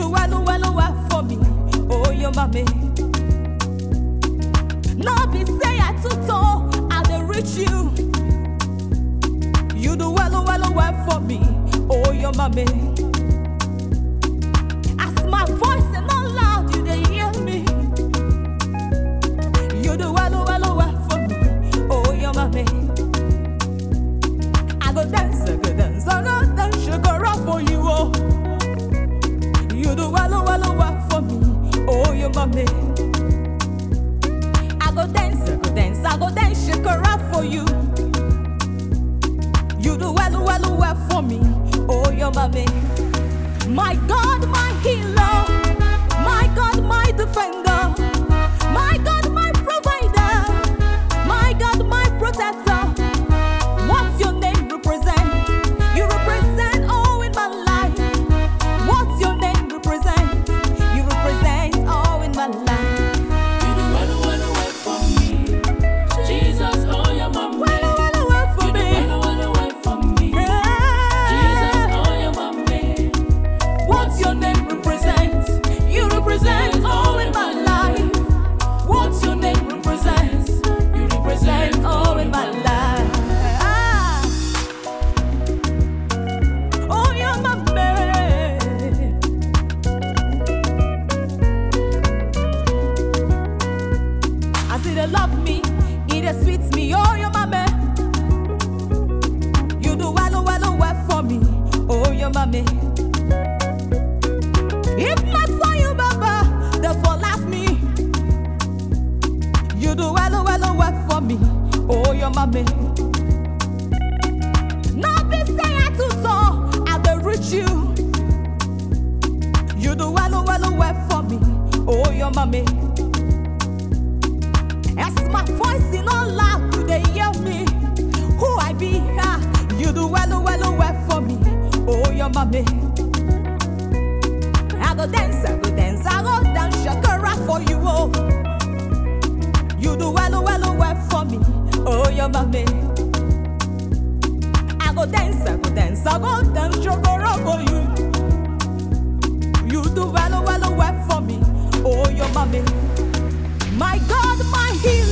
do well, well, well for me. Oh, your mommy. No be say I too tall, I dey reach you. You do well, well, well for me. Oh, your mommy. As my voice is not loud, you dey hear me. You do well, well, well for me. Oh, your mommy. I go dance, I go dance, I go dance, sugar for you. Oh, you do well, well, well for me. Oh, your mommy. I go dance, I go dance, I go dance, sugar for you. You do well, well, well for me. Oh, your mommy. My God, my healer. My God, my defender. My God, my provider. My God, my protector. What's your name represent? You represent all in my life. What's your name represent? You represent all in my life. You do well, well, well for me. Jesus, oh, your mama. Well, well, well for You do me. well, well, well for me. Jesus, Yeah. oh, your mama. What's your name represent? You represent all in my life. What's your name represent? You Represent all in my life. Ah. Oh, you're my man. I see they love me, it is sweet me. Oh, you're my man. You do well, well, well for me. Oh, you're my man. If not for you, Baba, they for laugh me. You do well, well, well for me. Oh, your mommy. Not be say I too tall, I dey reach you. You do well, well, well for me. Oh, your mommy. As my voice is not loud, you dey hear me. Who I be? Ah, you do well, well, well for me. Oh, your mommy. I go dance, I go dance, I go dance, shakara for you, oh. You do well, well, well for me, oh, your mommy. I go dance, I go dance, I go dance, shakara for you. You do well, well, well for me, oh, your mommy. My God, my healer.